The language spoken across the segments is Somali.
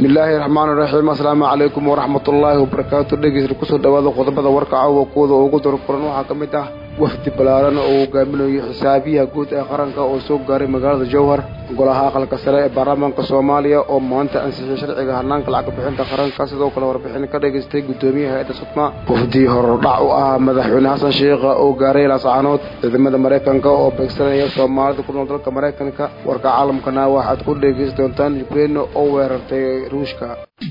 bismillaahi raxmaani raxiim assalaamu calaykum waraxmatullaahi wabarakaatu dhegeysta kusoo dhawaada qodobada warka caawa kuwada ugu darfuran waxaa ka mid ah wafdi ballaaran oo hogaaminayo xisaabiyaha guud ee qaranka oo soo gaaray magaalada jowhar golaha aqalka sare ee baarlamaanka soomaaliya oo maanta ansixiyay sharciga hanaanka lacag bixinta qaranka sidoo kale warbixin ka dhageystay guddoomiyaha hay-adda sudma wafdi horudhac u ah madaxweyne xasan sheikha oo gaaray laascaanood ciidamada maraykanka oo beegsanaya soomaalida ku nool dalka maraykanka warka caalamkana waxaad ku dhegeysan doontaan ukraine oo weerartay ruushka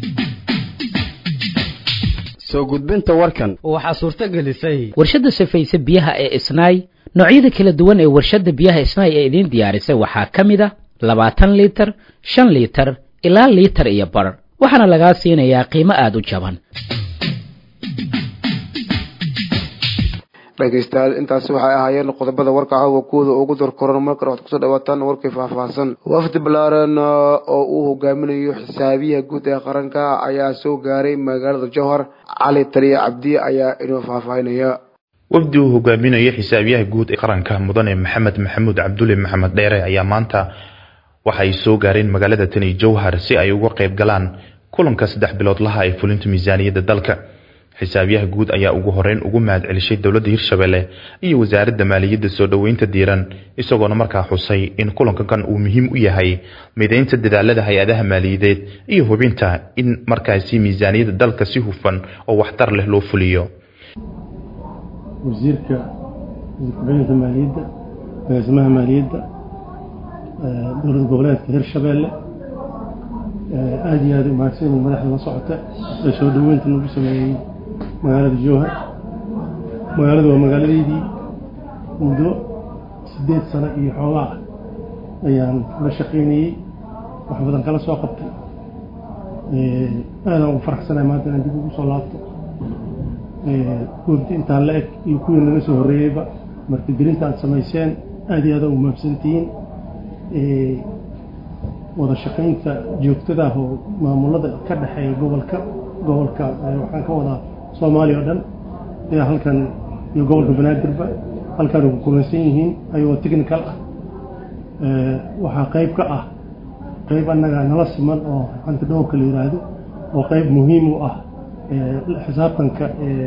soo gudbinta warkan waxaa suurto gelisay warshadda safayse biyaha ee isnaay noocyada kala duwan ee warshadda biyaha isnaay ee idiin diyaarisay waxaa ka mid a labaatan liitar shan liitar ilaa liitar iyo bar waxaana lagaa siinayaa qiimo aada u jaban dhegeystayaal intaasi waxay ahaayeen qodobada warka caawa kuwada ugu darkoran markale waxaad kusoo dhawaataan warkii faahfaahsan wafdi ballaaran oo uu hogaaminayo xisaabiyaha guud ee qaranka ayaa soo gaaray magaalada jowhar cali taliya cabdi ayaa inoo faahfaahinaya wafdi uu hogaaminayo xisaabiyaha guud ee qaranka mudane maxamed maxamuud cabdulle maxamed dheere ayaa maanta waxay soo gaareen magaalada tani jowhar si ay uga qayb galaan kulanka saddex bilood laha ee fulinta miisaaniyadda dalka xisaabiyaha guud ayaa ugu horeyn ugu mahad celishay dowladda hirshabelle iyo wasaaradda maaliyadda soo dhoweynta diiran isagoona markaa xusay in kulankankan uu muhiim u yahay mideynta dadaalada hay-adaha maaliyadeed iyo hubinta in markaasi miisaaniyadda dalka si hufan oo waxtar leh loo fuliyo wasiirka wasiirka maaliyadda agaasimaha maaliyadda dowlad goboleedka hirshabelle aada iyo aada umahadsan madaxda la socota ee soo dhoweynta nagu sameeyey magaalada jowhar magaalada waa magaaladeydii muddo siddeed sano iyo xoogaa ah ayaan la shaqaynayey wax badan kala soo qabtay aadaan ugu faraxsanahay maanta inaan dib ugu soo laabto wafdi intaan la eg iyo kuwii naga soo horreeyeyba martigelinta aad samayseen aada iyo aadaan umahadsantihiin wada shaqaynta joogtada ah oo maamulada ka dhexeeya gobolka gobolka waxaan ka wadaa soomaaliya o dhan ayaa halkan iyo gobolka banaadirba halkan ugu kulansan yihiin ayagoo technical ah waxaa qayb ka ah qayb annaga nala siman oo xanta dhowrka la yidhaahdo oo qayb muhiim u ah xisaabtanka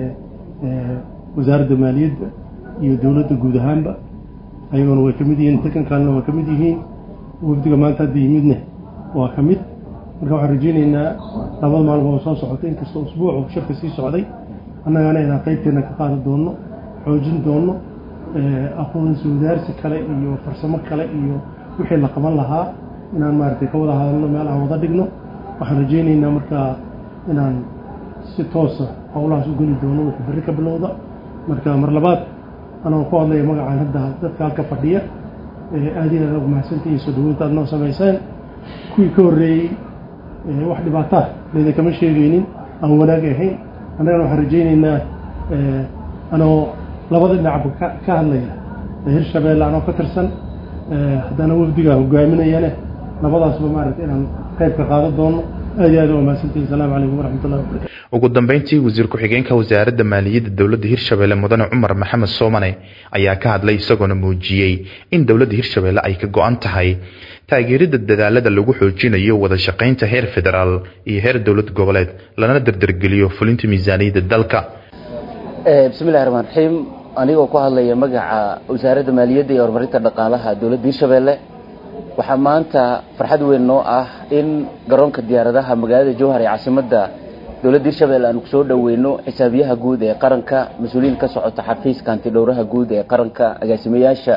wasaaradda maaliyadda iyo dowladda guud ahaanba ayagoona way ka mid yihiin technicalna waa ka mid yihiin wafdiga maanta hadda yimidne waa ka mid marka waxaan rajeyneynaa labada maalmood soo socota inkastoo usbuucu shirka sii socday annagana inaan qaybteena ka qaadan doonno xoojin doonno aqoonsi wadaarsi kale iyo farsamo kale iyo wixii la qaban lahaa inaan maaragtay ka wada hadalno meel aan wada dhigno waxaan rajeyneynaa markaa inaan si toosa howlahaas u geli doono wixii berri ka bilowda marka mar labaad anoo ku hadlaya magacaan hadda dadka halka fadhiya aada iyo aada ugu mahadsantahiin soo dhaweynta aad noo samayseen kuwii ka horreeyey wax dhibaataa layda kama sheegaynin aan wanaag ahayn annagana waxaan rajayneynaa anoo labada dhinacba ka hadlaya hirshabeelle anoo ka tirsan haddana wafdiga hogaaminayane labadaasba maaragta inaan qayb ka qaadan doono aad iyo aad waa mahadsantahiin asalaamu calaykum waraxmatullahi wabarakatu ugu dambeyntii wasiir ku-xigeenka wasaaradda maaliyadda dowladda hirshabelle mudane cumar maxamed soomane ayaa ka hadlay isagoona muujiyey in dowladda hirshabelle ay ka go-an tahay taageeridda dadaalada lagu xoojinayo wada shaqaynta heer federaal iyo heer dowlad goboleed lana dardargeliyo fulinta miisaaniyadda dalka bismillahi raxmaan raxiim anigoo ku hadlaya magaca wasaaradda maaliyadda iyo horumarinta dhaqaalaha dowladda hirshabelle waxaa maanta farxad weyn noo ah in garoonka diyaaradaha magaalada jowhar ee caasimadda dowladda hirshabelle aanu kusoo dhoweyno xisaabiyaha guud ee qaranka mas-uuliyiin ka socota xafiiska antidhowraha guud ee qaranka agaasimayaasha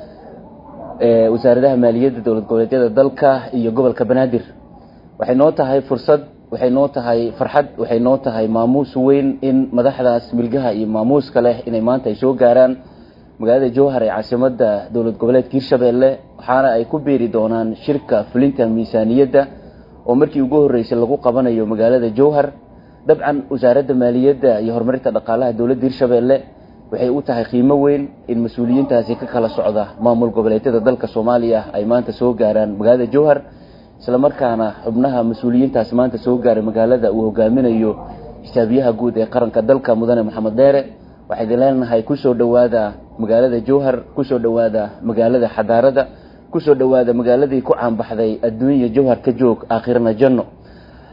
wasaaradaha maaliyadda dowlad goboleedyada dalka iyo gobolka banaadir waxay noo tahay fursad waxay noo tahay farxad waxay noo tahay maamuus weyn in madaxdaas milgaha iyo maamuuska leh inay maanta ay soo gaaraan magaalada jowhar ee caasimadda dowlad goboleedka hirshabelle waxaana ay ku biiri doonaan shirka fulinta miisaaniyadda oo markii ugu horreysay lagu qabanayo magaalada jowhar dabcan wasaaradda maaliyadda iyo horumarinta dhaqaalaha dowladda hirshabelle waxay u tahay qiimo weyn in mas-uuliyiintaasi ka kala socda maamul goboleedyada dalka soomaaliya ay maanta soo gaaraan magaalada jowhar islamarkaana xubnaha mas-uuliyiintaasi maanta soo gaaray magaalada uu hogaaminayo xisaabiyaha guud ee qaranka dalka mudane maxamed dheere waxaa idin leenahay kusoo dhowaada magaalada jowhar kusoo dhowaada magaalada xadaarada kusoo dhowaada magaaladii ku caanbaxday adduunya jowhar ka joog aakhirana janno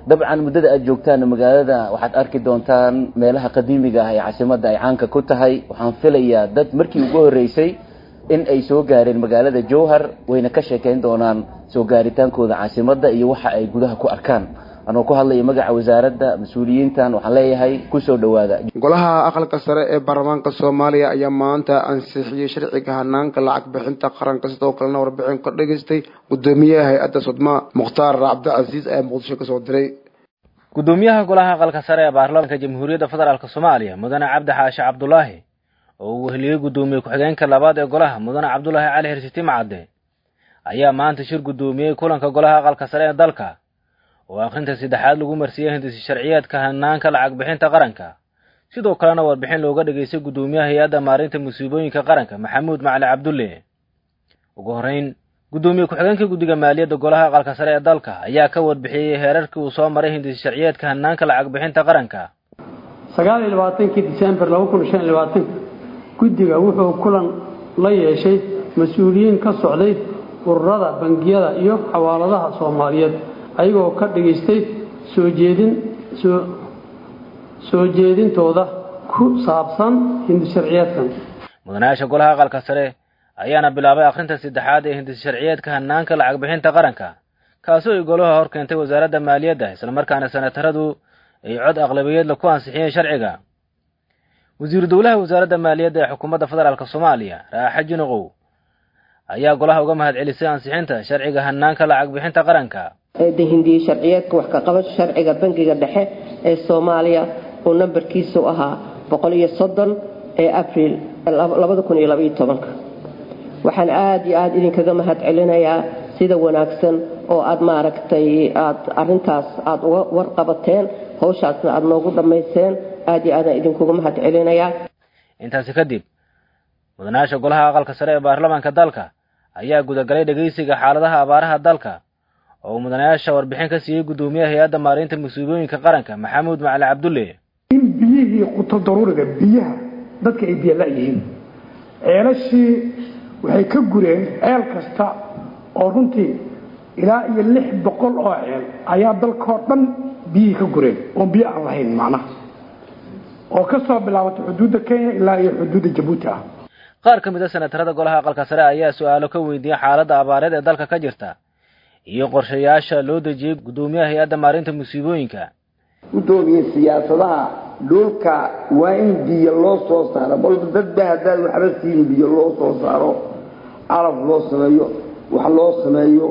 dabcan muddada aad joogtaan magaalada waxaad arki doontaan meelaha qadiimiga ah ee caasimadda ay caanka ku tahay waxaan filayaa dad markii ugu horreysay in ay soo gaareen magaalada jowhar wayna ka sheekeyn doonaan soo gaaritaankooda caasimadda iyo waxa ay gudaha ku arkaan anoo ku hadlaya magaca wasaaradda mas-uuliyiintan waxaan leeyahay kusoo dhowaada golaha aqalka sare ee baarlamaanka soomaaliya ayaa maanta ansixiyey sharciga hanaanka lacag bixinta qaranka sidoo kalena warbixin ka dhageystay gudoomiyaha hay-adda sudma mukhtaar cabdicasiis ayaa muqdisho kasoo diray gudoomiyaha golaha aqalka sare ee baarlamaanka jamhuuriyadda federaalk soomaaliya mudane cabdi xaashi cabdulaahi oo uu weheliyey gudoomiye ku-xigeenka labaad ee golaha mudane cabdulaahi cali hirsiti macadde ayaa maanta shir gudoomiyey kulanka golaha aqalka sare ee dalka oo akhrinta saddexaad lagu marsiiyey hindisi sharciyeedka hanaanka lacag bixinta qaranka sidoo kalena warbixin looga dhageystay gudoomiyaha hay-adda maarinta musiibooyinka qaranka maxamuud macali cabdulle ugu horreyn gudoomiye ku-xigeenka guddiga maaliyadda golaha aqalka sare ee dalka ayaa ka warbixiyey heerarkii uu soo maray hindisi sharciyeedka hanaanka lacag bixinta qaranka sagaal iyo labaatankii disembar laba kun shan iyo labaatanka guddiga wuxuu kulan la yeeshay mas-uuliyiin ka socday ururada bangiyada iyo xawaaladaha soomaaliyeed ayagoo ka dhagaystay soo jeedin soo jeedintooda ku saabsan hindis sharciyeedkan mudanayaasha golaha aqalka sare ayaana bilaabay akhrinta saddexaad ee hindis sharciyeedka hanaanka lacag bixinta qaranka kaasoo ay golaha hor keentay wasaaradda maaliyadda islamarkaana senataradu ay cod aqlabiyeedla ku ansixiyeen sharciga wasiiru dowlaha wasaaradda maaliyadda ee xukuumadda federaalk soomaaliya raaxa jinoqow ayaa golaha uga mahad celisay ansixinta sharciga hanaanka lacag bixinta qaranka hindiye sharciyeedka wax ka qabasho sharciga bangiga dhexe ee soomaaliya uu nambarkiisu ahaa boqol iyo soddon ee abriil labada kun iyo labaiyo tobanka waxaan aada iyo aada idinkaga mahad celinayaa sida wanaagsan oo aad maaragtay aad arintaas aada uga warqabateen hawshaasna aada noogu dhammayseen aada iyo aadaan idinkuga mahad celinayaa intaasi kadib mudanayaasha golaha aqalka sare ee baarlamaanka dalka ayaa gudagalay dhegeysiga xaaladaha abaaraha dalka oo mudanayaasha warbixin ka siiyey gudoomiyaha hay-adda maareynta musiibooyinka qaranka maxamuud macali cabdulle in biyihii quto daruuriga biyaha dadka ay biyo la-yihiin ceelashii waxay ka gureen ceel kasta oo runtii ilaa iyo lix boqol oo ceel ayaa dalkao dhan biyihii ka gureen oon biyo aan lahayn macnaha oo ka soo bilaabatay xuduudda kenya ilaa iyo xuduudda jabuuti ah qaar ka mid a senatarada golaha aqalka sare ayaa su-aalo ka weydiiyey xaaladda abaareed ee dalka ka jirta iyo qorshayaasha loo dejiyey gudoomiyaha hay-adda maarinta musiibooyinka gudoomiye siyaasadaha dhulka waa in biyo loo soo saaro balba dadba haddaad waxba siin biyo loo soo saaro calaf loo sameeyo wax loo sameeyo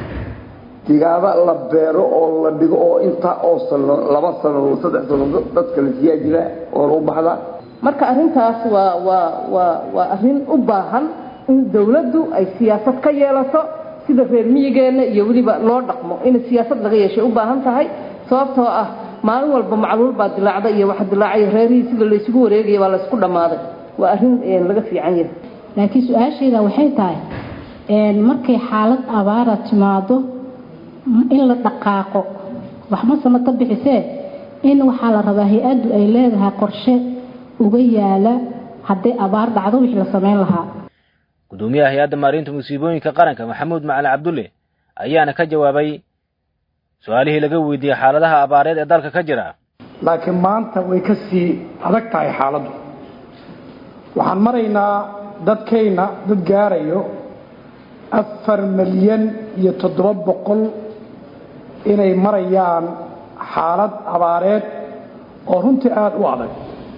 digaada la beero oo la dhigo oo intaa oo sano laba sano saddex sano dadka la siyaa jira oo lagu baxda marka arrintaas waa waa waa waa arrin u baahan in dawladdu ay siyaasad ka yeelato sida reer miyigeenna iyo weliba loo dhaqmo in siyaasad laga yeeshay u baahan tahay sababtoo ah maalin walba macluul baa dilaacda iyo wax dilaacay reerihii sida laysugu wareegaya baa laysku dhammaaday waa arrin laga fiican yahay laakiin su-aashayda waxay tahay markay xaalad abaara timaado in la dhaqaaqo waxma samata bixisee in waxaa la rabaa hay-addu ay leedahay qorshe uga yaala hadday abaar dhacdo wixii la samayn lahaa gudoomiyaha hay-adda maarinta musiibooyinka qaranka maxamuud macali cabdulle ayaana ka jawaabay su-aalihii laga weydiiyey xaaladaha abaareed ee dalka ka jira laakiin maanta way ka sii adag tahay xaaladdu waxaan maraynaa dadkayna dad gaarayo afar milyan iyo toddoba boqol inay marayaan xaalad abaareed oo runtii aada u adag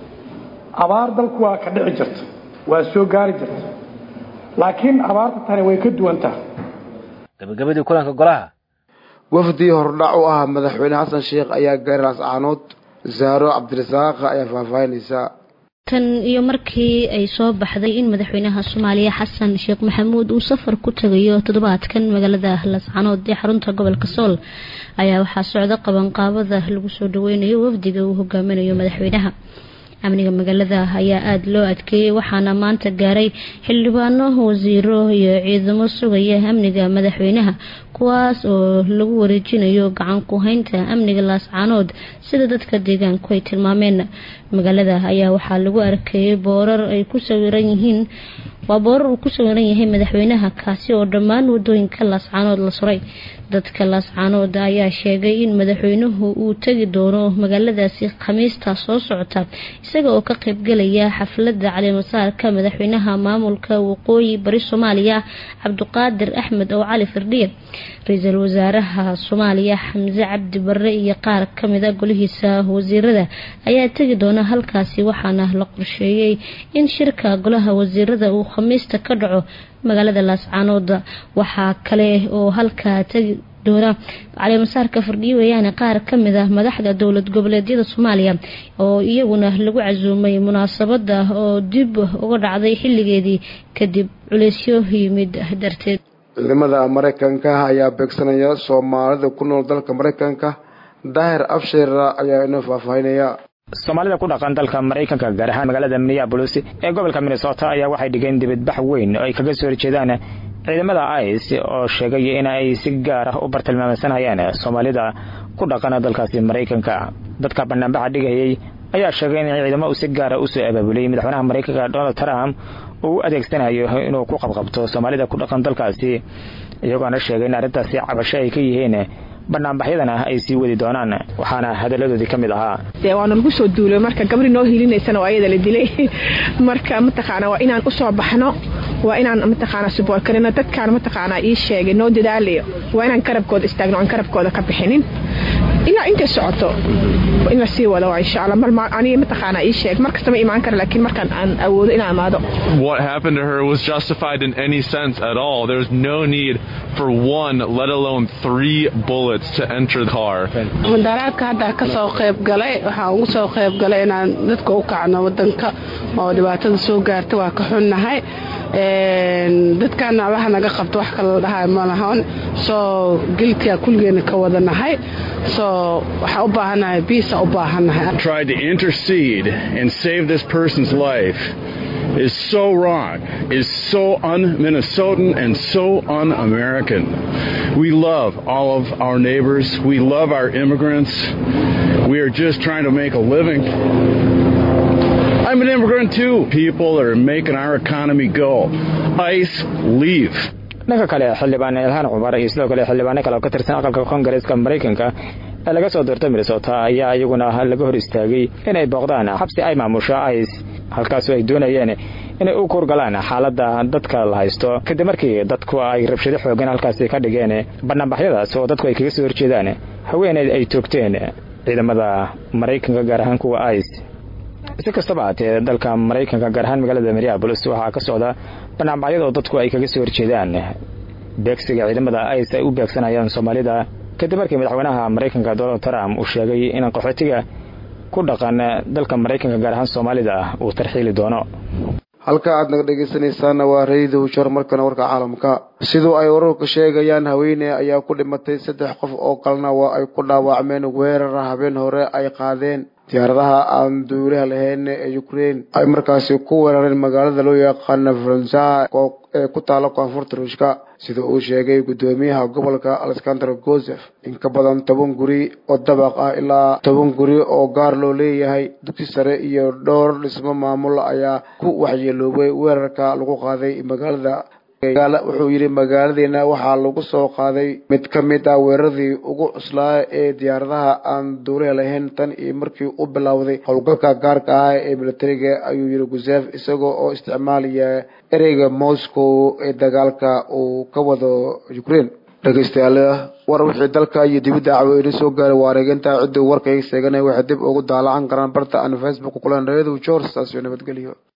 abaar dalku waa ka dhici jirta waa soo gaari jirta laakiin abaarta tani way ka duwan tahay gabagabadii kulanka golaha wafdii hordhac u ah madaxweyne xasan sheekh ayaa gaaray laascaanood zaaro cabdirasaaq ayaa faahfaahinaysaa tan iyo markii ay soo baxday in madaxweynaha soomaaliya xasan sheekh maxamuud uu safar ku tagayo toddobaadkan magaalada laascaanood ee xarunta gobolka sool ayaa waxaa socda qabanqaabada lagu soo dhaweynayo wafdiga uu hogaaminayo madaxweynaha amniga magaalada ayaa aada loo adkeeyey waxaana maanta gaaray xildhibaano wasiiro iyo ciidamo sugaya amniga madaxweynaha kuwaas oo lagu wareejinayo gacan ku haynta amniga laascaanood sida dadka deegaanku ay tilmaameen magaalada ayaa waxaa lagu arkeeyay boorar ay ku sawiran yihiin waa boorar uu ku sawiran yahay madaxweynaha kaasi oo dhammaan wadooyinka laascaanood la suray dadka laascaanood ayaa sheegay in madaxweynuhu uu tegi doono magaaladaasi khamiista soo socota isaga oo ka qaybgelaya xafladda caleemasaarka madaxweynaha maamulka waqooyi bari soomaaliya cabdiqaadir axmed oo cali firdhiye ra-iisul wasaaraha soomaaliya xamse cabdi barre iyo qaar kamida golihiisa wasiirada ayaa tegi doona halkaasi waxaana la qorsheeyey in shirka golaha wasiirada uu khamiista ka dhaco magaalada laascaanood waxaa kale oo halkaa tegi doona caleemasaarka firdhiye weeyaane qaar kamid ah madaxda dowlad goboleedyada soomaaliya oo iyaguna lagu casuumay munaasabada oo dib uga dhacday xilligeedii kadib culeysyo yimid darteed ciidamada maraykanka ayaa beegsanaya soomaalida ku nool dalka maraykanka daahir abshir ayaa inoo faahfaahinaya soomaalida ku dhaqan dalka maraykanka gaar ahaan magaalada minneabolis ee gobolka minnesota ayaa waxay dhigeen dibadbax weyn oo ay kaga soo horjeedaan ciidamada ice oo sheegay in ay si gaar ah u bartilmaameysanayaan soomaalida ku dhaqan dalkaasi maraykanka dadka banaanbaxa dhigayay ayaa sheegay in ciidamo si gaara usoo abaabulay madaxweynaha maraykanka donald trump uu u adeegsanayo inuu ku qabqabto soomaalida ku dhaqan dalkaasi iyagoona sheegay in arrintaasi cabasho ay ka yihiin banaanbaxyadana ay sii wadi doonaan waxaana hadaladoodii ka mid ahaa dee waana lagu soo duulay marka gabri noo hilinaysana waa ayada la dilay marka mataqaana waa inaan usoo baxno waa inaan mataqaana suboor karino dadkaan mataqaana ii sheegay noo dadaalayo waa inaan garabkooda istaagno aan garabkooda ka bixinin ilaa intay socoto in la sii wado insha allah mar aniga mataqaana ii sheeg mar kasta ma imaan kara laakiin markaan aan awoodo inaan imaado What happened to her was justified in any sense at all. There's no need for one, let alone three bullets to enter the car. mudaraadka hadda ka soo qayb galay waxaan ugu soo qayb galay inaan dadka u kacno wadanka oo dhibaatada soo gaarta waa ka xunnahay dadkan allaha naga qabto wax kale la dhahay ma lahan soo giltiga kulligeena ka wadanahay soo waxaan u baahannahay biisa u baahannahay tried to intercede and save this person's life is so wrong, is so un Minnesotan and so un American. We love all of our neighbors, we love our immigrants. We are just trying to make a living. I'm an immigrant too. People that are making our economy go. ICE, leave. dhanka kale xildhibaan ilhaan cumar iyo sidoo kale xildhibaano kale oo ka tirsan aqalka koongareeska maraykanka ee laga soo doortay minnesota ayaa iyaguna laga hor istaagay inay booqdaan xabsi ay maamusho ice halkaasoo ay doonayeen inay u kuurgalaan xaaladda dadka la haysto kadib markii dadku ay rabshado xoogan halkaasi ka dhigeen banaanbaxyadaas oo dadku ay kaga soo horjeedaan haweeneyd ay toogteen ciidamada maraykanka gaar ahaan kuwa ice si kastaba haatee dalka maraykanka gaar ahaan magaalada minneabolis waxaa ka socda banaanbaxyada oo dadku ay kaga soo horjeedaan beegsiga ciidamada ice ay u beegsanayaan soomaalida kadib markii madaxweynaha maraykanka donald trump uu sheegay in qaxootiga ku dhaqan dalka maraykanka gaar ahaan soomaalida uu tarxiili doono halka aad naga dhegaysanaysaana waa rayida hushar markana warka caalamka sidoo ay wararka sheegayaan haweeney ayaa ku dhimatay saddex qof oo kalena waa ay ku dhaawacmeen weerar habeen hore ay qaadeen diyaaradaha aan duulaha lahayn ee ukraine ay markaasi ku weerareen magaalada loo yaqaana faransa ee ku taala koonfurta ruushka sida uu sheegay guddoomiyaha gobolka alexander gosef in ka badan toban guri oo dabaq ah ilaa toban guri oo gaar loo leeyahay dugsi sare iyo dhowr dhismo maamul ayaa ku waxyeeloobay weerarka lagu qaaday magaalada wuxuu yidhi magaaladeena waxaa lagu soo qaaday mid ka mid ah weeraradii ugu cuslaa ee diyaaradaha aan duulaha lahayn tan iyo markii u bilowday howlgalka gaarka ah ee militariga ayuu yidhi gusef isagoo oo isticmaalaya ereyga moscow ee dagaalka uu ka wado ukraine dhegeystayaal war wixii dalka iyo dibadda caweyne soo gaaray waa areeginta ciddii warkayga sheeganaya waxay dib ugu daalacan karaan barta aan facebook kulan reedu george taas iyo nabadgelyo